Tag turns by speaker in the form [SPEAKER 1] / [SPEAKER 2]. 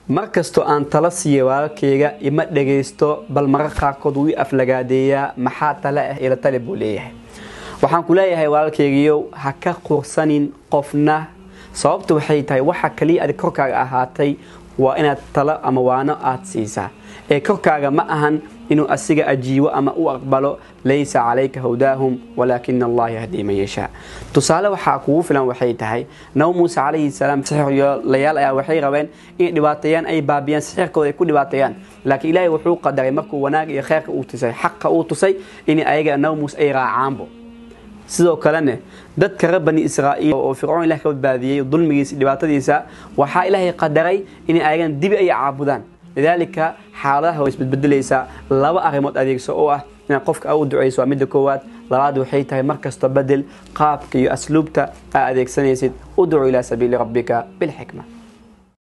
[SPEAKER 1] mar kastoo aan tala siiya walaalkayga ima dhagaysto bal marar qaarkood wuu i aflagaadeeyaa maxaa tale ah ila tale buu leeyahay waxaan ku leeyahay walaalkaygiyow ha ka qursanin qofna sababta waxay tahay waxa kaliya adig korkaaga ahaatay waa inaad talo ama waano aad siisaa ee korkaaga ma ahan inuu asiga ajiibo ama u aqbalo laysa calayka hawdaahum walaakina allah yahdii man yashaa tusaale waxaa kugu filan waxay tahay nabi muuse calayhi salaam sixirlayaal ayaa waxay rabeen inay dhibaateeyaan ay baabiyaan sixirkooda ay ku dhibaateeyaan laakiin ilaahay wuxuu qadaray markuu wanaag iyo kheyrka uu tusay xaqa uu tusay in ayaga nabi muuse ay raacaanbo sidoo kalene dadka reer bani israa'iil oo fircoon ilah ka badbaadiyey dulmigiisa dhibaatadiisa waxaa ilaahay qadaray inay ayagan dibi ay caabudaan lidaalika xaaladaha way isbedbedelaysaa laba arrimood adeegso oo ah inaad qofka u ducayso waa midda koowaad labaad waxay tahay mar kasta bedel qaabka iyo asluubta aa adeegsanaysid udcu ilaa sabiili rabbika bilxikma